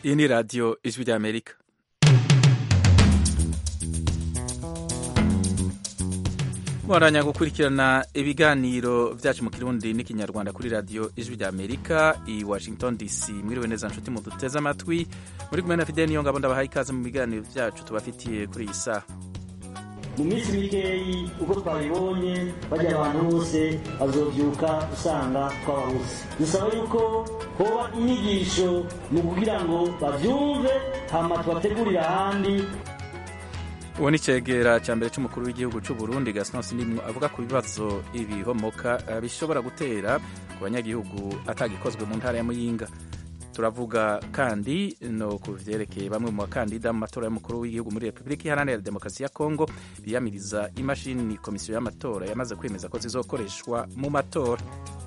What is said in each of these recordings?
iyi ni radiyo ijwi ry'amerika mwaranya gukurikirana ibiganiro byacu mu kirundi n'ikinyarwanda kuri radiyo ijwi ry'amerika i washington dc mwiriwe neza nshuti muduteze amatwi muri kumwe na fideli niyo ngabo ndabahaye ikaze mu biganiro byacu tubafitiye kuri iyi saha mu minsi mikeyi uko twabibonye bajya abantu bose bazobyuka usanga twababuze dusaba yuko hoba inyigisho mu kugira ngo babyumve hama tubategurire ahandi uwo ni icegera cya mbere cy'umukuru w'igihugu cy'u Burundi Gaston Sindimwo avuga ku bibazo ibihomoka bishobora gutera ku banyagihugu atagikozwe mu ntara ya Muyinga turavuga kandi no ku vyerekeye bamwe mu bakandida mu matora y'umukuru w'igihugu muri Repubulika Iharanira Demokarasi ya Kongo biyamiriza imashini komisiyo y'amatora yamaze kwemeza ko zizokoreshwa mu matora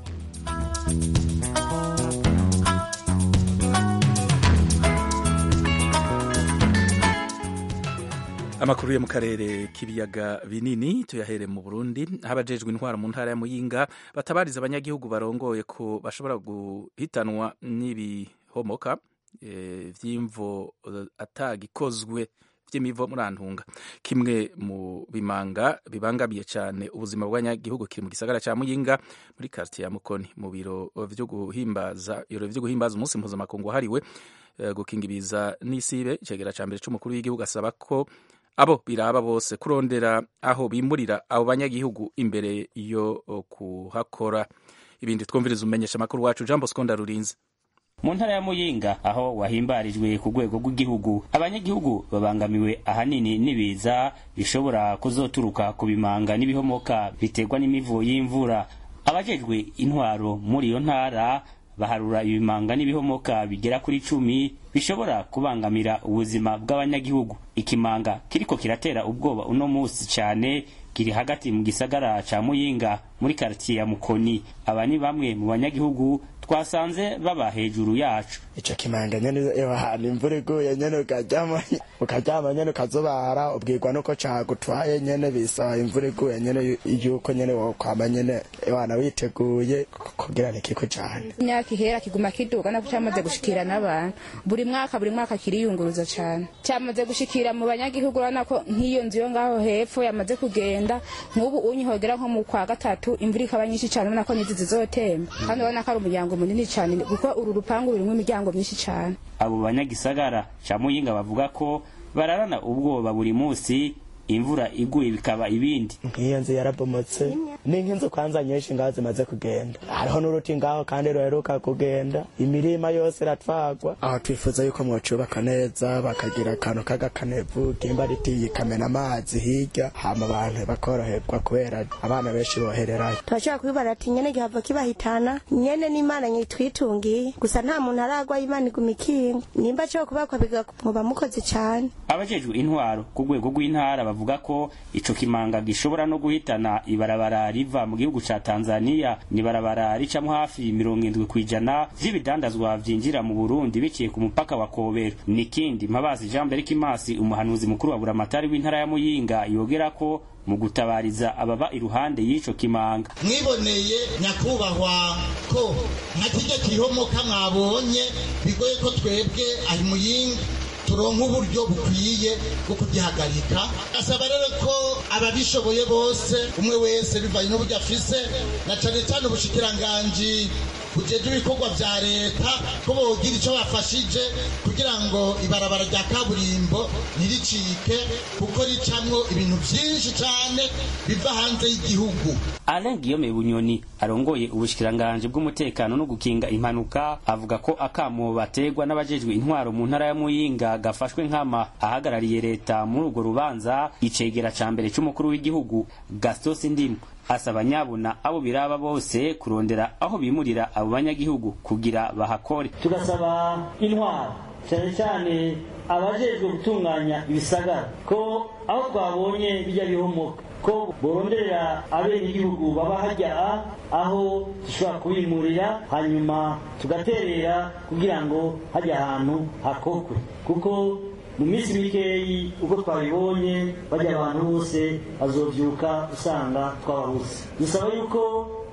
amakuru yo mu karere k'ibiyaga binini tuyahere mu Burundi aho abajejwe intwaro mu ntara ya Muyinga batabariza abanyagihugu barongoye ko bashobora guhitanwa n'ibihomoka e, vy'imvo atagikozwe vy'imivo murantunga kimwe mu bimanga bibangamiye cyane ubuzima bw'abanyagihugu kiri mu gisagara ca Muyinga muri quartier ya Mukoni mu biro vyo guhimbaza ibiro vyo guhimbaza umunsi mpuzamakungu wahariwe uh, gukinga ibiza n'isibe icegera ca mbere c'umukuru w'igihugu asaba ko abo biraba bose kurondera aho bimurira abo banyagihugu imbere yo kuhakora ibindi twumviriza umenyesha amakuru wacu Jean Bosco Ndarurinze mu ntara ya muyinga aho wahimbarijwe ku rwego rw'igihugu abanyagihugu babangamiwe ahanini n'ibiza bishobora kuzoturuka ku bimanga n'ibihomoka biterwa n'imivu y'imvura abajejwe intwaro muri iyo ntara baharura ibimanga n'ibihomoka bigera kuri cumi bishobora kubangamira ubuzima bw'abanyagihugu ikimanga kiriko kiratera ubwoba uno musi cyane kiri hagati mu gisagara ca muyinga muri karitiye ya mukoni aba ni bamwe mu banyagihugu twasanze baba hejuru yacu ico kimanga nyene iyo ahantu imvura iguye nyene ukaryama ukaryama nyene ukazobara ubwirwa nuko cagutwaye nyene bisaba imvura iguye nyene yuko nyene wokwama nyene wana witeguye kugira ntikikujane imyaka ihera kiguma kiduga nako cyamaze gushikira n'abantu buri mwaka buri mwaka kiriyunguruza cane cyamaze gushikira mu banyagihugu urabona ko nk'iyo nzu yo ngaho hepfo yamaze kugenda nk'ubu unyihogera nko mu kwa gatatu imvura ikaba nyinshi cane urabona ko n'izi zizotemba kandi urabona ko ari umuryango munini cyane kuko uru rupangu rurimo imiryango myinshi cyane abo banyagisagara ca muyinga bavuga ko bararana ubwoba buri musi imvura iguye bikaba ibindi nk'iyo nzu yarabomotse ni nk'inzu kwanza nyinshi ngaho zimaze kugenda hariho n'uruti ngaho kandi ruheruka kugenda imirima yose iratwagwa aho twifuza yuko mwocubaka neza bakagira akantu k'agakanevu kimba riti ikamena amazi hirya hama abantu bakoroherwa kubera abana benshi bohererayo turashobora kubibara ati nyene gihava kibahitana nyene n'imana nyitwitungiye gusa nta muntu aragwa imana iguma ikinga nimba cyo kubakwa bigamuba mukoze cane abajejwe intwaro ku rwego rw'intara bavuga ko ico kimanga gishobora no guhitana ibarabara riva mu gihugu ca Tanzania ni barabara ricamo hafi mirongo indwi kwijana vy'ibidandazwa vyinjira mu Burundi biciye ku mupaka wa Kobero nikindi Mpabazi Jean Berk Masi umuhanuzi mukuru wa buramatari w'intara ya Muyinga yogera ko mu gutabariza ababa iruhande y'ico kimanga mwiboneye nyakubahwa ko nka kirya kihomoka mwabonye bigoye ko twebwe ahi muyinga turonka uburyo bukwiye bwo kugihagarika asaba rero ko ababishoboye bose umwe wese bivanye n'uburyo afise na cane cane ubushikiranganji bujeje ibikorwa vya leta ko bogira ico bafashije kugira ngo ibarabara rya kaburimbo ntiricike kuko ricamwo ibintu vyinshi cane biva hanze y'igihugu Alain Guillaume Bunyoni arongoye ubushikiranganji bw'umutekano no gukinga impanuka avuga ko akamo bategwa n'abajejwe intwaro mu ntara ya Muyinga gafashwe nkama ahagarariye leta muri urwo rubanza icegera ca mbere c'umukuru w'igihugu Gaston Sindimwo asaba nyabuna abo biraba bose kurondera aho bimurira abo banyagihugu kugira bahakore tugasaba intwaro cyane cyane abajejwe gutunganya ibisagara ko aho twabonye bijya bihomoka ko boronderera abenegihugu baba hajya aho dushobora kubimurira hanyuma tugaterera kugira ngo hajya ahantu hakokwe kuko mu minsi mikeyi uko twabibonye bajya abantu bose bazobyuka usanga twababuze dusaba yuko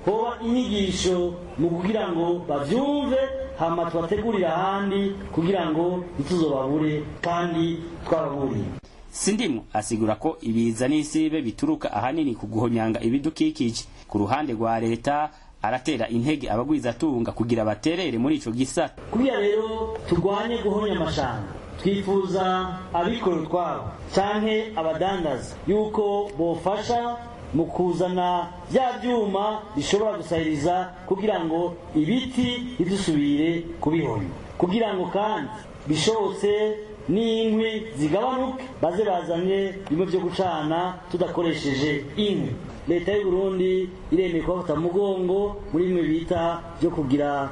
hoba inyigisho mu kugira ngo bavyumve hama tubategurire ahandi kugira ngo ntituzobabure kandi twababuriye sindimu asigura ko ibiza n'isibe bituruka ahanini ku guhonyanga ibidukikije ku ruhande rwa leta aratera intege abagwizatunga kugira baterere muri ico gisata kugira rero turwanye guhonya amashanga twifuza abikora utwabo canke abadandaza yuko bofasha mu kuzana bya byuma bishobora gusahiriza kugira ngo ibiti ntidusubire kubihonya kugira ngo kandi bishobotse n'inkwi zigabanuke baze bazanye bimwe byo gucana tudakoresheje inkwi leta y'u Burundi iremeye kubafata mu mugongo muri bimwe bita byo kugira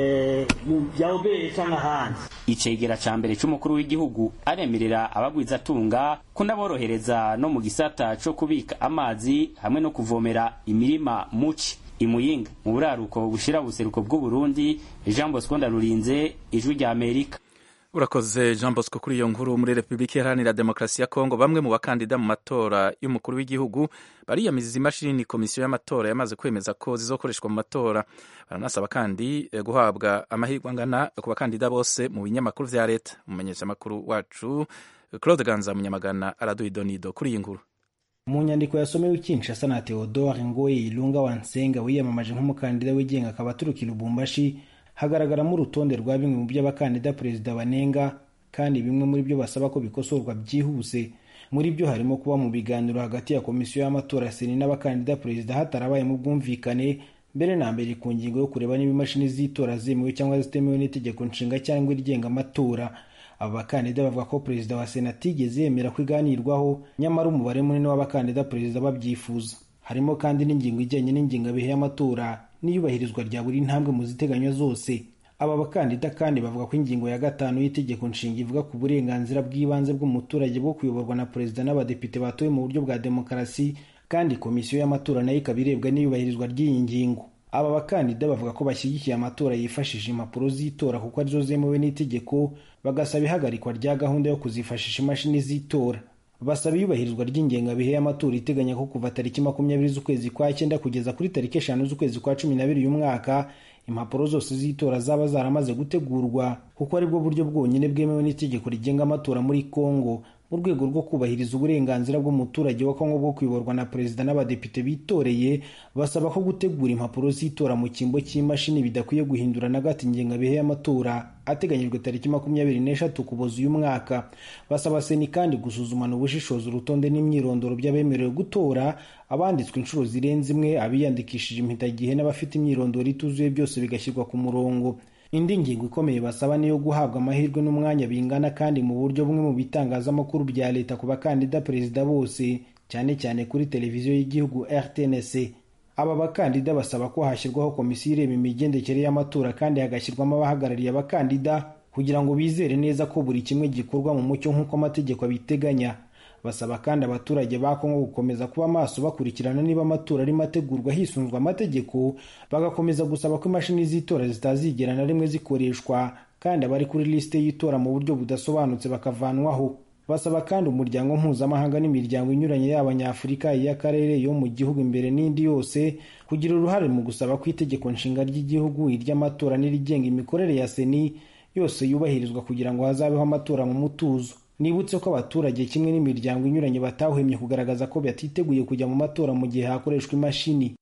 bya obere cyangwa ahandi icegera ca mbere c'umukuru w'igihugu aremerera abagwizatunga kunaborohereza no mu gisata co kubika amazi hamwe no kuvomera imirima muci imuyinga mu buraruko bushira buseruko bw'uburundi jean bosco ndarurinze ijwi rya amerika urakoze jean bosco kuri iyo nkuru muri repubulika iharanira demokarasi ya kongo bamwe mu bakandida mu matora y'umukuru w'igihugu bariyamiza imashini komisiyo y'amatora yamaze kwemeza ko zizokoreshwa mu matora baranasaba kandi guhabwa amahirwe angana ku bakandida bose mu binyamakuru vya leta umumenyeshamakuru wacu claude ganza munyamagana araduha idonido kuri iyi nkuru mu nyandiko yasomewe kinshasa na theodore ngoye ilunga wansenga wiyamamaje nk'umukandida wigenga akaba aturuka i lubumbashi hagaragaramo urutonde rwa bimwe mu byo abakandida perezida banenga kandi bimwe muri byo basaba ko bikosorwa byihuse muri byo harimo kuba mu biganiro hagati ya komisiyo y'amatora seni n'abakandida perezida hatarabayemo ubwumvikane mbere na mbere ku ngingo yo kureba niba imashini z'itora zemewe cyangwa zitemewe n'itegeko nshinga cyangwa irigenga amatora aba bakandida bavuga ko perezida wa sena atigeze yemera ko iganirwaho nyamara umubare munini w'abakandida perezida babyifuza harimo kandi n'ingingo ijyanye n'ingengabihe y'amatora n'iyubahirizwa rya buri ntambwe mu ziteganywa zose aba bakandida kandi bavuga ko ingingo ya gatanu y'itegeko nshinga ivuga ku burenganzira bw'ibanze bw'umuturage bwo kuyoborwa na perezida n'abadepite batowe mu buryo bwa demokarasi kandi komisiyo y'amatora nayo ikaba irebwa n'iyubahirizwa ry'iyi ngingo aba bakandida bavuga ko bashyigikiye amatora yifashishije impapuro z'itora kuko arizo zemewe n'itegeko bagasaba ihagarikwa rya gahunda yo kuzifashisha imashini z'itora basaba iyubahirizwa ry'ingengabihe y'amatora iteganya ko kuva tariki makumyabiri z'ukwezi kwa cyenda kugeza kuri tariki eshanu z'ukwezi kwa cumi n'abiri uyu mwaka impapuro zose z'itora zaba zaramaze gutegurwa kuko aribwo buryo bwonyine bwemewe n'itegeko rigenga amatora muri kongo mu rwego rwo kubahiriza uburenganzira bw'umuturage wa kongo bwo kuyoborwa na perezida n'abadepite bitoreye basaba ko gutegura impapuro z'itora mu cyimbo cy'imashini bidakwiye guhindura na gato ingengabihe y'amatora ateganyijwe tariki makumyabiri n'eshatu kuboza uyu mwaka basaba seni kandi gusuzumana ubushishozi urutonde n'imyirondoro by'abemerewe gutora abanditswe inshuro zirenze imwe abiyandikishije impitagihe n'abafite imyirondoro ituzuye byose bigashyirwa ku murongo indi ngingo ikomeye basaba niyo guhabwa amahirwe n'umwanya bingana kandi mu buryo bumwe mu bitangazamakuru bya leta ku bakandida perezida bose cyane cyane kuri televiziyo y'igihugu rtnc aba bakandida basaba ko hashyirwaho komisiyo ireba imigendekere y'amatora kandi hagashyirwamo abahagarariye abakandida kugira ngo bizere neza ko buri kimwe gikorwa mu mucyo nk'uko amategeko abiteganya basaba kandi abaturage ba kongo gukomeza kuba maso bakurikirana niba amatora arimo ategurwa hisunzwe amategeko bagakomeza gusaba ko imashini z'itora zitazigera na rimwe zikoreshwa kandi abari kuri lisite y'itora mu buryo budasobanutse bakavanwaho basaba kandi umuryango mpuzamahanga n'imiryango inyuranye y'abanyafurika iy'akarere yo mu gihugu imbere n'indi yose kugira uruhare mu gusaba ko itegeko nshinga ry'igihugu iry'amatora n'irigenga imikorere ya seni yose yubahirizwa kugira ngo hazabeho amatora mu mutuzo nibutse ko abaturage kimwe n'imiryango inyuranye batahwemye kugaragaza ko batiteguye kujya mu matora mu gihe hakoreshwa imashini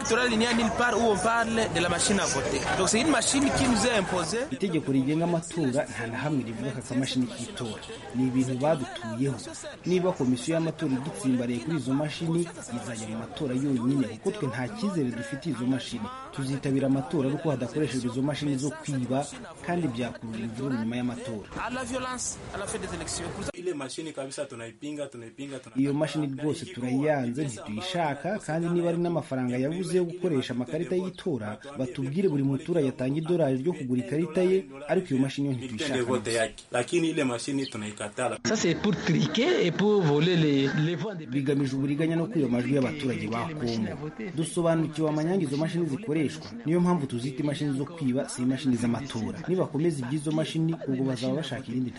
itegeko rigenga amatora nta na hamwe rivuga ko akamashini k'itora ni ibintu badutuyeho niba komisiyo y'amatora idutsimbariye kuri izo mashini izajya mu matora yonyine kuko twe nta cyizere dufitiye izo mashini tuzitabira amatora ariko hadakoreshejwe izo mashini zo kwiba kandi byakurura imvururu nyuma y'amatora iyo mashini rwose turayiyanze ntituyishaka kandi niba ari n'amafaranga yabuze yo gukoresha amakarita y'itora batubwire buri muturage atanga idolari ryo kugura ikarita ye ariko iyo mashini yo ntituyishaka bigamije uburiganya no kwiba amajwi y'abaturage ba kongo dusobanukiwe amanyanga izo mashini zikoreshwa niyo mpamvu tuzita imashini zo kwiba si imashini z'amatora nibakomeza iby'izo mashini ubwo bazaba bashaka irindi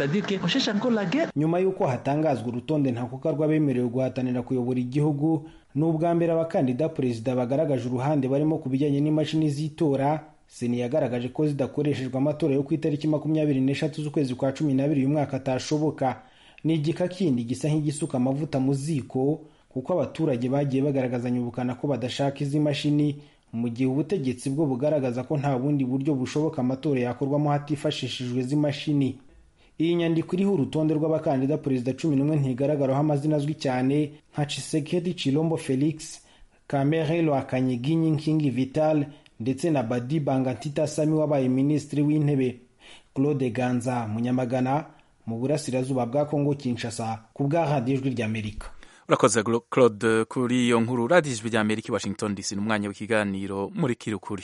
ntambwe nyuma y'uko hatangazwa urutonde ntakuka rw'abemerewe guhatanira kuyobora igihugu ni ubwa mbere abakandida perezida bagaragaje uruhande barimo ku bijyanye n'imashini z'itora seni yagaragaje ko zidakoreshejwe amatora yo ku itariki makumyabiri n'eshatu z'ukwezi kwa cumi n'abiri uyu mwaka atashoboka ni igika kindi gisa nk'igisuka amavuta mu ziko kuko abaturage bagiye bagaragazanya ubukana ko badashaka izi mashini mu gihe ubutegetsi bwo bugaragaza ko nta bundi buryo bushoboka amatora yakorwamo hatifashishijwe izi mashini iyi nyandiko iriho urutonde rw'abakandida perezida cumi n'umwe ntigaragaraho amazina azwi cyane nka Tshisekedi Chilombo Felix Kamere Lwakanyiginyi Nkingi Vital ndetse na Badi Bangantita Sami wabaye minisitiri w'intebe Claude Ganza Munyamagana mu burasirazuba bwa Kongo Kinshasa ku bwa radiyo ijwi ry'Amerika urakoze claude kuri iyo nkuru radiyo ijwi ry'amerika i washington dc ni umwanya w'ikiganiro muri kirukuri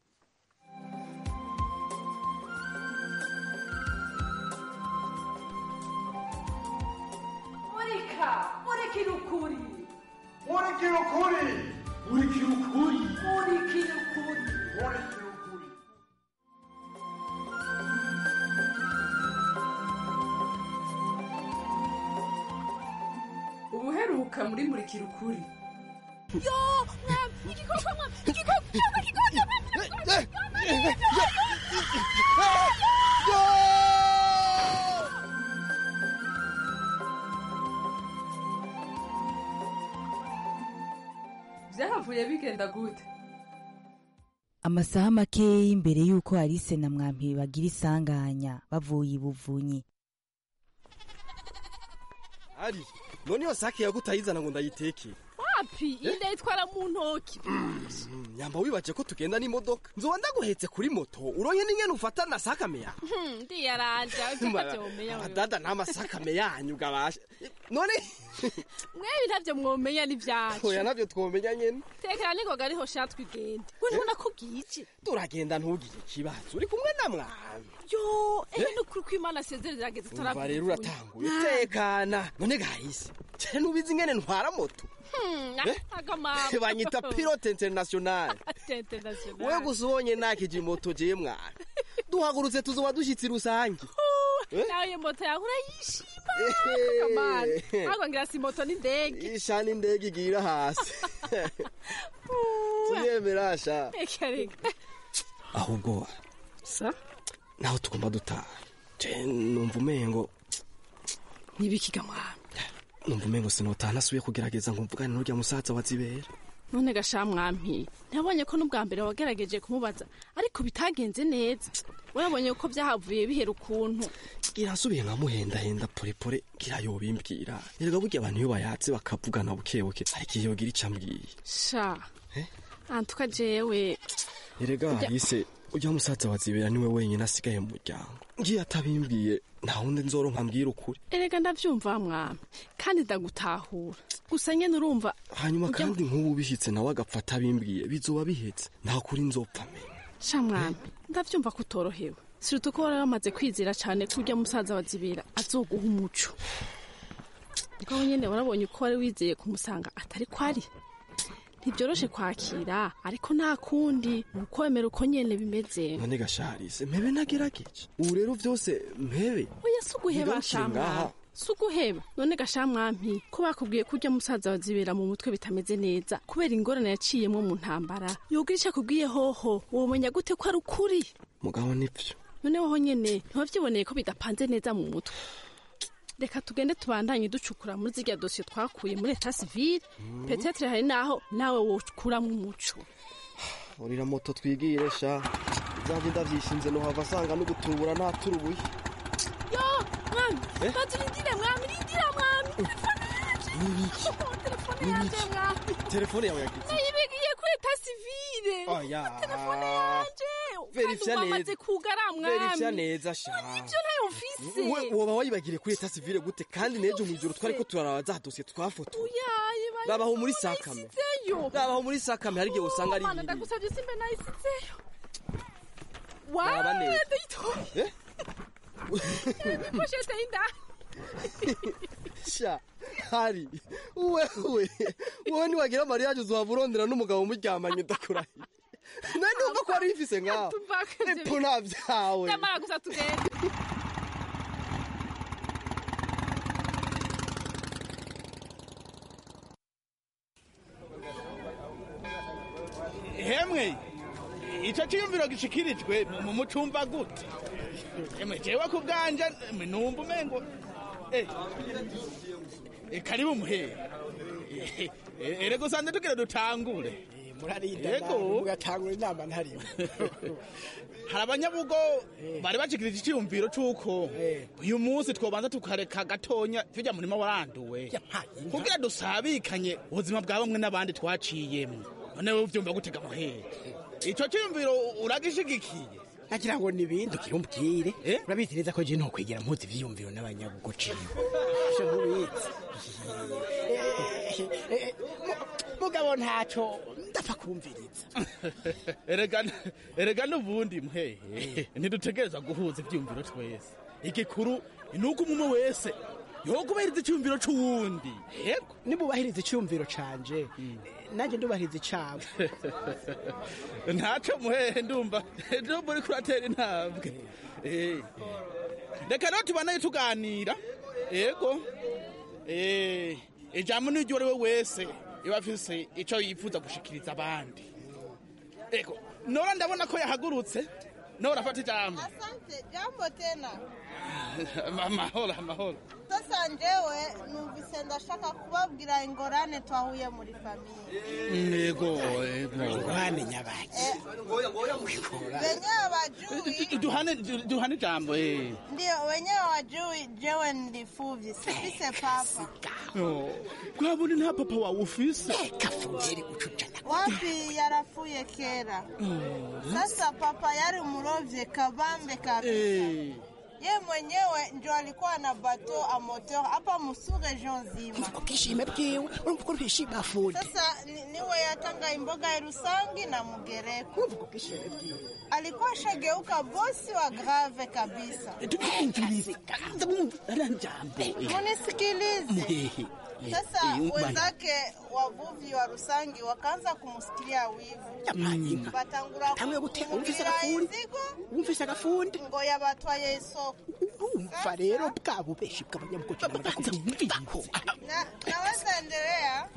murika murikira ukuri murikira ukuri murikira ukuri murikira ukuri murikira ukuri ubuheruka muri murikira ukuri yo mwami igikoko mwami igikoko igikoko byahavuye bigenda gute amasaha makeya imbere y'uko Alice na mwampi bagira isanganya bavuye ibuvunyi ari none iyo sake yagutayizana ngo ndayiteke wapi iyi ndayitwara mu ntoki nyamba wibaje ko tugenda n'imodoka nzoba ndaguhetse kuri moto uronye n'ingene ufata na sakame yawe Hmm, ndiyaranja utavyomenya wewe dada nta masakame yanyu gabasha none mwewe ntavyo mwomenya n'ivyacu oya navyo twomenya nyene tekera ningoga ariho sha twigende we ntubona ko bwije turagenda ntugire ikibazo uri kumwe na mwami yo ehe nukuri ko imana asezerera ageze umva rero uratanguye tekana none gahise cyane nubizi ingene ntwara moto Eh? agamabo banyita pilote international we gusa ubonye nakije moto jewe mwana duhagurutse tuzoba dushyitsi rusange Eh? nawe moto yawe urayishima Ehe. akamana ahubwo ngira si moto n'indege ishana indege igira hasi tuyemera sha reka reka ahubwo sa naho tugomba dutaha je numva umengo nibikiga mwana numva umengo sinotaha nasubiye kugerageza ngo mvugane n'urya musaza wa zibera none gasha mwampi nabonye ko n'ubwa mbere wagerageje kumubaza ariko bitagenze neza urabonye ko byahavuye bihera ukuntu irasubiye nkamuhendahenda porepore ngira yobimbwira erega burya abantu iyo bayatse bakavugana bukebuke ariko iyo yogira ico ambwiye sha antuka jewe erega Ujya- hise ujya musaza wa zibera niwe wenyine asigaye mu muryango ngiye atabimbwiye nta wundi nzoronka mbwira ukuri erega ndavyumva mwami kandi ndagutahura gusa nyene urumva hanyuma ujya- kandi nk'ubu bishyitse nawe agapfa atabimbwiye bizoba bihetse nta kuri nzopfa menya sha mwami ndavyumva ko utorohewe siruta ko wari wamaze kwizera cane ko urya musaza wa zibera azoguha umuco ubwo nyene warabonye ko wari wizeye kumusanga atari ko ari ntibyoroshe kwakira ariko nta kundi ni ukwemera uko nyene bimeze none gasharise mpebe nagerageje ubu rero vyose mpebe oya si uguheba Ntigarukire shamwami ngaha. si uguheba none gashamwampi ko bakubwiye ko urya musaza wa zibera mu mutwe bitameze neza kubera ingorane yaciyemwo mu ntambara yogira ico akubwiye hoho womenya gute ko ari ukuri mugabo nivyo none woho nyene ntiwavyiboneye ko bidapanze neza mu mutwe reka tugende tubandanye ducukura muri zirya dosiye twakuye muri eta sivile petetre hari naho nawe wokuramwo umuco urira moto twigire sha zanjye ndavyishinze nohava asanga no gutubura naturubuye yo mwami Eh? bazirindire mwami rindira mwami telefone yanje mwami telefone yawe yagize nayibigiye kuri eta sivile oya telefone yanje verifya kandi neza wamaze kugara verifya mwami neza sha ivyo ntayo mfise we woba wayibagiriye kuri eta sivile gute kandi nejo mw'ijoro twariko turaraba za dosiye twafotoye uyaye bari rabaho muri sakame nayisizeyo rabaho muri sakame hari igihe usanga ari Mana ibiri ndagusavye simbe nayisizeyo Raba neza. wawe ndayitoye Eh? poshete y'indani sha hari wewe wowe niwagira mariyaje uzohava urondera n'umugabo muryamanye ndakurahiye nawe numva ko wari bifise ngaho epo nta vyawe nyamara gusa tugende iciyumviro gishikirijwe mu mucumva gute emwe jewe ku bwanje emwe numva umengo eh, eh, karibu muhere Eh, eh, erego sande tugire dutangure murarinda Yego. mugatangura inama ntarimo hari abanyabugo bari bashikirije iciyumviro c'uko uyu munsi twobanza tukareka gatonya tujya murima waranduwe kugira dusabikanye ubuzima bwa bamwe n'abandi twaciyemwo none wewe uvyumva gutega muhere ico ciyumviro uragishigikiye nagira ngo nibindi ukirumbwire urabizi neza ko je ntokwegera mpuzi ivyiyumviro n'abanyabugo ciwe ivyo ntubizi mugabo ntaco ndapfa kumviriza erega erega n'ubundi muhehe ntidutegereza guhuza ivyumviro twese igikuru ni uko umwe wese yokubahiriza iciyumviro c'uwundi yego nimubahiriza iciyumviro canje nanjye ndubahiriza icabo ntaco muhehe ndumva ndumva uriko uratera intambwe Eh. reka rero tubanaye tuganira yego Eh, ijambo n'iryo uwo ari we wese iba afise ico yifuza gushikiriza abandi ego nora ndabona ko yahagurutse nora afata ijambo Asante, jambo tena. amahoro amahoro Sasa njewe numvise ndashaka kubabwira ingorane twahuye muri famiye. yego yego ingorane nyabaki Wenyewe wajui, duhane duhane ijambo eh ndio wenyewe wajui jewe nilifuvyi, sifise papa. Oh, kwabone nta papa wawe ufise Wapi yarafuye kera. Sasa papa yari umurovye kabambe kabisa. Eh. Ye mwenyewe ndio alikuwa na bateau a moteur hapa musu region nzima. ubwishime bwiwe urumva ko rwishima fundi Sasa ni- niwe yatanga imboga ya Rusangi na Mugereko. Alikuwa shageuka bosi wa grave kabisa. Munisikilize. muhehe Sasa Eh, eh, wenzake wavuvi wa Rusangi wakaanza kumsikilia wivu, Yamayinka. batangura Tamwe gute umvise kumubwira agafundi inzigo umvise agafundi ngo yabatwaye isoko. urumva rero bwa bubeshi bw'abanyamugozi n'abadakumviraho Na, naweza endelea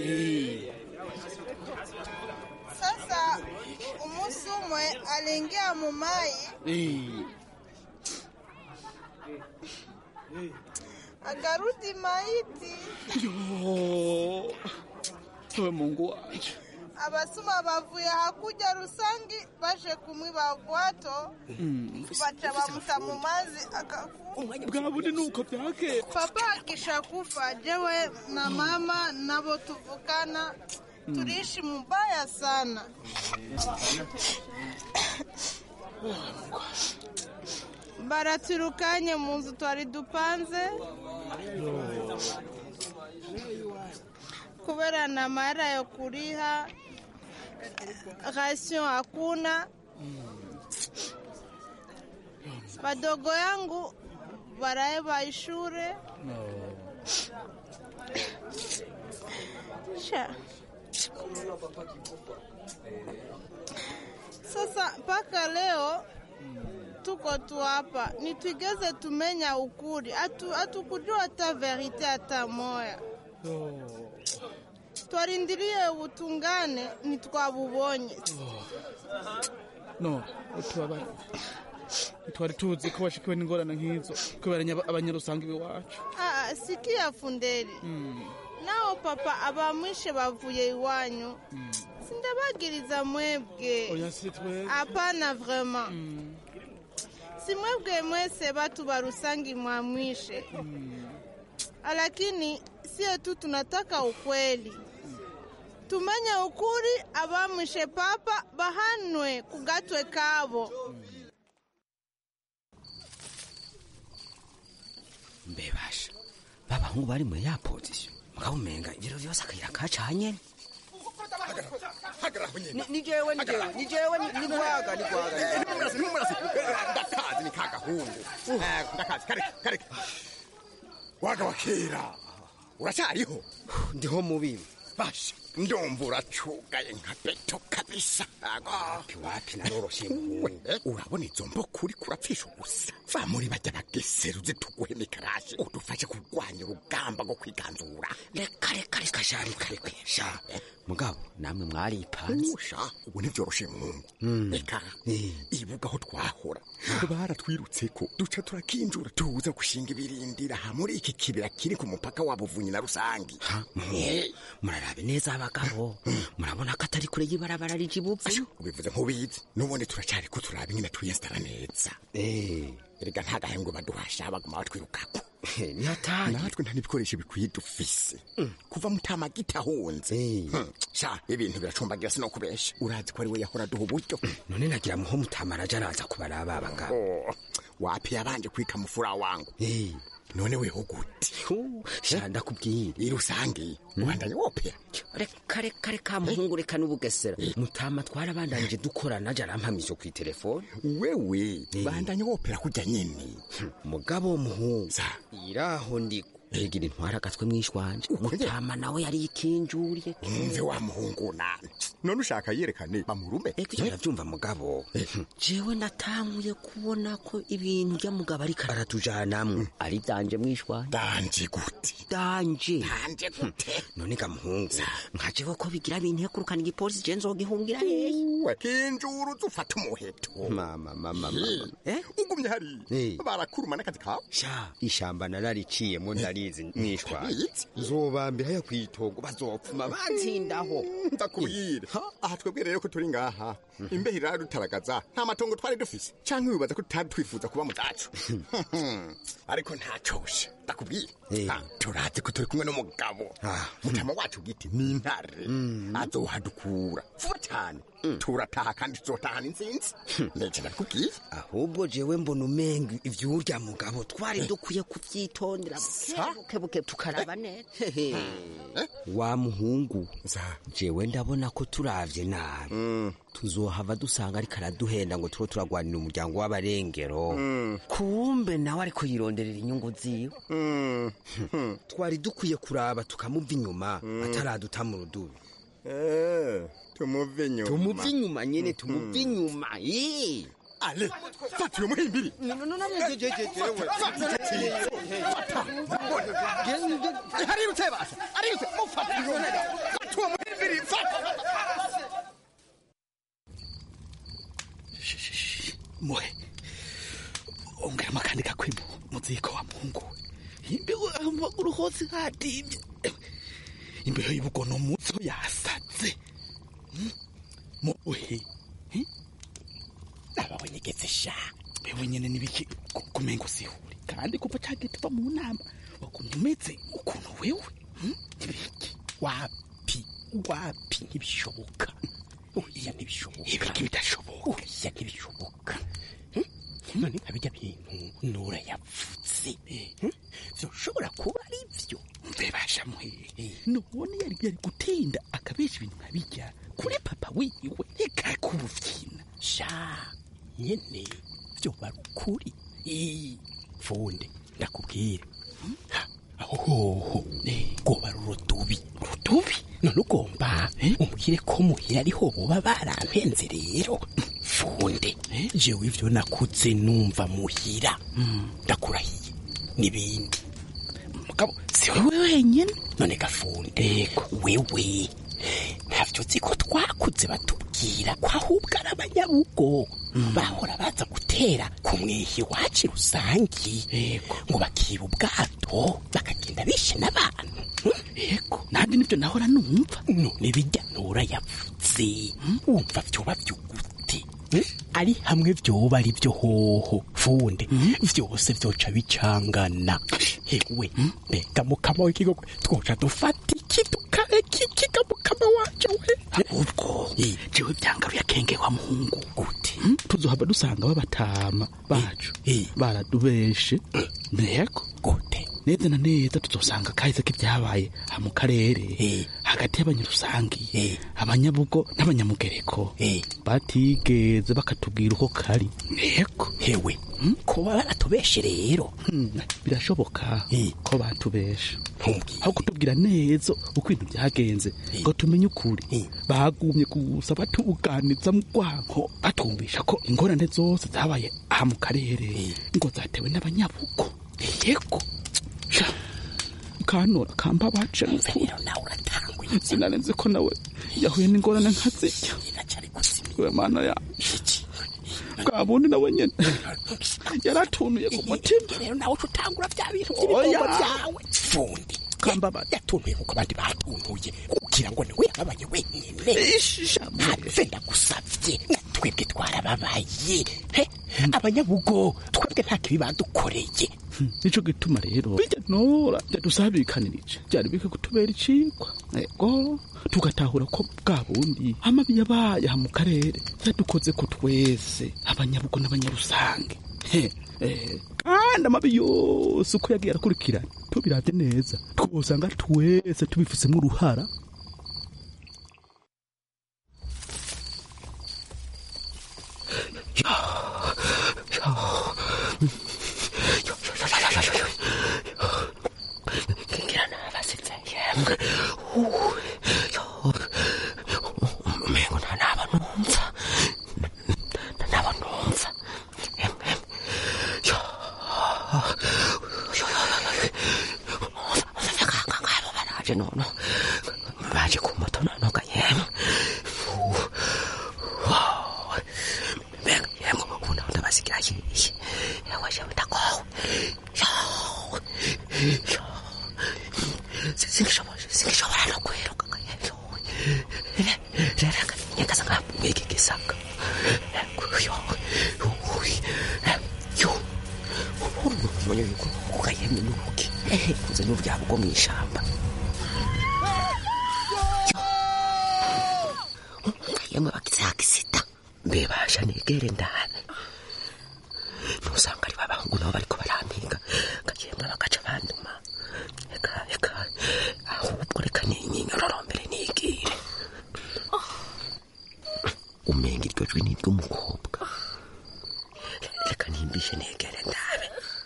sasa. Umusi umwe aliingia mumai Eh. akarudi maiti. yo we mungu wanje abasuma bavuye hakuja Rusangi baje kumwiba bwato baca bamuta mu mazi akakufa. bwabone nuko byakera Papa akishakufa, jewe na mama nabo tuvukana tuliishi mubaya sana. baraturukanye mu nzu twari dupanze kubera na mara yo kuriha rasio hakuna badogo yangu baraeba ishure sha sasa mpaka leo tuko tu hapa nitwigeze tumenya ukuri Hatu- hatukujua hata verite hata moya twarindiriye ubutungane ntitwabubonye no utubabare twari tuzi ko bashikiwe n'ingorane nk'izo kubera nya- abanyarusanga iwacu Ah, sikia funderi nao papa abamwishe bavuye iwanyu sindabagiriza mwebwe oya si twebwe hapana vraiment si mwebwe mwese batu ba Rusangi mwamwishe lakini sie tu tunataka ukweli tumenye ukuri abamwishe papa bahanwe kugatwe kabo mbebasha babahungu bari muri ya pozisiyo mugabo umenga ibiro vyose akayira kacanye ni jewe ni jewe ni jewe ni gwaga ni gwaga ndakazi ni kagahungu Eh, ndakazi kareka kareka waga wa kera uracyariho ndiho mubibi basha ndumva uracugaye nka beto kabisa wapi wapi naroroshye we urabona izo mboko uri kurapfisha ubusa va muri bajya bageseruze tuguhe mikarashi udufashe kurwanya urugamba rwo kwiganzura reka reka reka sha reka reka sha mugabo namwe mwaripanze usha ubu ntivyoroshe mungu reka ibuga aho twahora baratwirutseko duca turakinjura tuza gushinga ibirindira ha muri iki kibira kiri ku mupaka wa buvunyi na rusangi murarabe neza abagabo murabona ko atari kure y'ibarabara rije ibupfu ubivuze nk'ubizi n'ubundi turacariko turaba ingene twiyesitara neza erega nta gahembwe baduhasha baguma batwirukako nihatari natwe nta n'ibikoresho bikwiye dufise kuva mutamagita ahunze sha ibintu biracumbagira sinokubesha urazi ko ari we yahora duha uburyo none nagira muho mutamaraja araza kubaraba abagabo wapi yabanje kwika mufura wangu none weho gute sha ndakubwira irusange ubandanye wopera reka reka reka muhungu reka n'ubugesera mutama twarabandanije dukorana aja arampamije ku telefone wewe bandanye wopera kujya nyene mugabo muhungu iraho ndiko egira intwara agatwe mwishwanje mutama nawe yari ikinjuriye umve wa muhungu nani none ushaka yerekane bamurume ego ivyo ndavyumva mugabo jewe natanguye kubona ko ibintu rya mugabo ariko aratujanamwe ari danje mwishwanje danje gute danje danje gute none ga muhungu nkajewe ko bigira bintu yakurukana igipolisi je nzogihungira hehe kinjuru zufata umuheto mama mama mama eh ugumye hari barakuruma n'akazi kawe sha ishamba narariciyemo ndarizi mwishwanje nzobambira ya kwitogo bazopfuma banzindaho ndakubwira aha twebwe rero ko turi ngaha imbeho iradutaragaza nta matongo twari dufise canke wibaza ko tutari twifuza kuba mu zacu ariko ntacoshe ndakubwira turazi ko turi kumwe n'umugabo mutama wacu giti ni intare azohadukura vuba cyane turataha kandi tuzotahana intsinzi ndetse ndakubwira ahubwo jewe mbona umenga ivyurya mugabo twari dukwiye kuvyitondera bukebuke tukaraba neza wa muhungu jewe ndabona ko turavye nabi tuzohava dusanga ariko araduhenda ngo turo turagwanira umuryango w'abarengero kumbe nawe ariko yironderera inyungu ziwe twari dukwiye kuraba tukamuva inyuma ataraduta mu rudubi tumuve inyuma tumuve inyuma nyene tumuve inyuma ale fatiwe muhimbiri harirutse basa arirutse mufata fatiwe muhimbiri fata muhe ongeramo akandi gakwimo muziko wa muhungu imbeho amaguru hose hadimye imbeho y'ubugono mutso yasaze muhe ababonyegetse sha bewe nyene nibiki kumengo sihuri kandi kuva cagiti tuva mu nama wakuntu umeze ukuntu wewe ibiki wapi wapi ntibishoboka oya ntibishoboka ibiki bidashoboka oya ntibishoboka none nka bijya bintu nura yavutse vyoshobora kuba ari vyo mbebasha muhehe none yari yari gutinda akabesha ibintu nka bijya kuri papa wiwe ikakubuvyina sha nyene vyoba ari ukuri funde ndakubwire aho hoho rwoba ari urudubi urudubi none ugomba umbwire ko muhira ariho boba barampenze rero funde jewe ivyo nakutse numva muhira ndakurahiye n'ibindi mugabo si wewe wenyene none gafunde wewe ntavyo uzi ko twakuze batubwira ko ahubwo ari abanyabugo bahora baza gutera ku mwihi wacu rusangi ngo bakiba ubwato bakagenda bishe n'abantu yego nanjye nibyo nahora numva none bijya nura yavuze wumva vyoba vyugute ari hamwe vyoba ari vyo hoho funde vyose vyoca bicangana hewe mbega mukama w'ikigogo twoca dufata iki tukareka iki ga mukama wacu we ahubwo jewe vyangaruye akenge wa muhungu gute tuzohava dusanga babatama bacu baradubeshe mbego gute neza na neza tuzosanga kahise k'ibyabaye ha mu karere hagati y'abanyarusangi abanyabugo n'abanyamugereko batigeze bakatubwira uko kari yego hewe kuba baratubeshe rero birashoboka ko batubesha aho kutubwira neza uko ibintu byagenze ngo tumenye ukuri bagumye gusa batubuganiza mu rwanko batumvisha ko ingorane zose zabaye aha mu karere ngo zatewe n'abanyabugo yego kanora kamba bace rero nawe uratanguye sinarenze ko nawe yahuye n'ingorane nka zirya we mana yanje bwa bundi nawe nyene yaratunuye ku mutima rero nawe uca utangura bya bintu Oya. by'ibigomba byawe fundi kambaba yatuntuye nk'uko abandi batuntuye kugira ngo niwe yababaye wenyine ntapfe ndagusabye twebwe twarababaye he abanyabugo twebwe nta kibi badukoreye nico gituma rero bijya nora byadusabikanirije byari bike kutubera icikwa ego tugatahura ko bwa bundi amabi yabaye aha mu karere yadukoze ko twese abanyabugo n'abanyarusange He, eh, kandi amabi yose uko yagiye arakurikirana tubiravye neza twosanga twese tubifisemo uruhara ngira nabasetsa yemwe umengo nta naba numva nta naba numva ngabo baraje nono baje ku moto nonoga yemwe mbega yemwe ubu naho ndabasigira yiye yewe jewe ndakowe singishobora singishobora no kwiruka ngayebyo rero nyakaza ngabweke gisaka yo yo umuntu yuko kugayemye nuki kuze n'ubyabo bwo mwishamba ngayemwe bagize akisita mbe basha negere ndabe nusanga ari babahungu nabo bariko barampiga ngayemwe bagaca banduma eka eka ahubwo reka ninyinyorombere nigire umenga iryo jwi ni iry'umukobwa reka nimbishe negere ndabe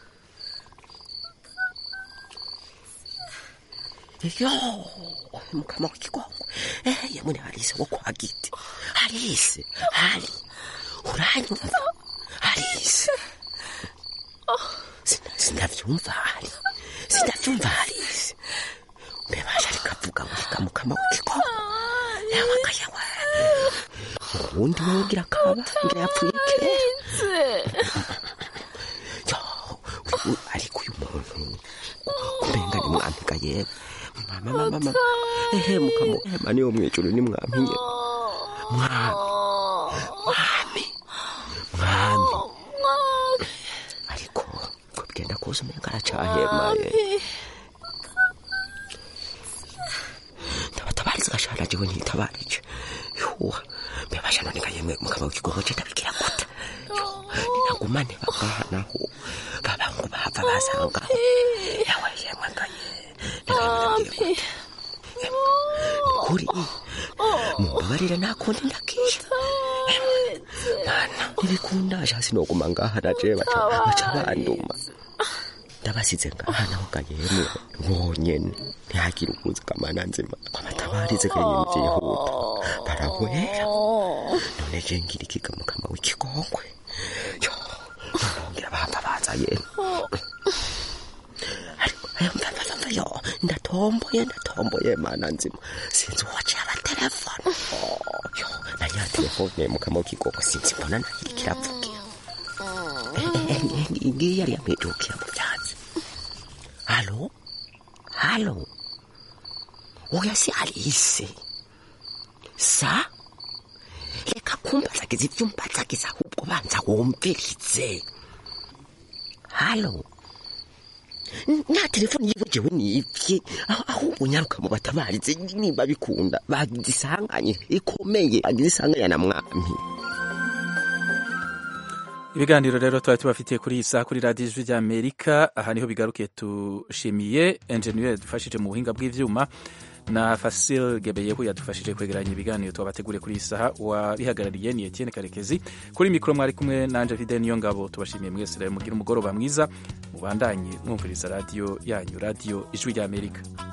yo mukama w'ikigongo eh yamune harise wo kwa giti harise hari uranyumva harise Sina- sinavyumva hari sinavyumva harise mbebasha rikavuga ngo reka mukama w'ikigongo yabaga yawe uwundi wewe ugira kaba ngira yapfuye kera yo uyu ariko uyu muntu kumenga ni mwampiga yewe mama mama mama ehe mukamo mani yo mwijuru ni mwampiye mwami mwami mwami ariko ko bigenda kuza umenga aracahemaye ndabatabariza gashana jewe ntitabarije yuwa mbebasha none kayemwe mukama w'ikigongo je ndabigira gute yo ninagumane bagahanaho babangu bahava basangaho yawe yemwe ngaye kuri mumbabarire nakundi ndakisha mana ntibikundasha sinoguma ngaha naje baca baca banduma ndabasize ngaha naho gayemwe bonyene ntihagire ukuza kamana nzima kwamatabarize kanyene vyihuta barahwera none je ngira ikiga mukama w'ikigongwe yo nongera bahava baza yemwe ariko ayo mvamvamva yo ndatomboye ndatomboye mana nzima sinzi uwaciye abatelefone yo nanya telefone mukama w'ikigongwe sinzi mbona nayo iriko iravugira ngiyi yari yamwijukira mu vyatsi halo halo oya si alise sa reka kumbazagiza ivyo umbazagiza ahubwo banza wumvirize halo nta telefoni yiwe jewe nivye aho- ahubwo nyaruka mu batabarize niba bikunda bagize isanganye ikomeye bagize isanganya na mwami ibiganiro rero twari tubafitiye kuri iyi saha kuri radiyo ijwi ry'amerika aha niho bigarukiye tushimiye enjeniyeri yadufashije mu buhinga bw'ibyuma na fasil gebeyehu yadufashije kwegeranya ibiganiro twabateguriye kuri iyi saha uwabihagarariye ni etienne karekezi kuri mikoro mwari kumwe nanje vide niyo ngabo tubashimiye mwese rero mugire umugoroba mwiza mubandanye mwumviriza radiyo yanyu radiyo ijwi ry'amerika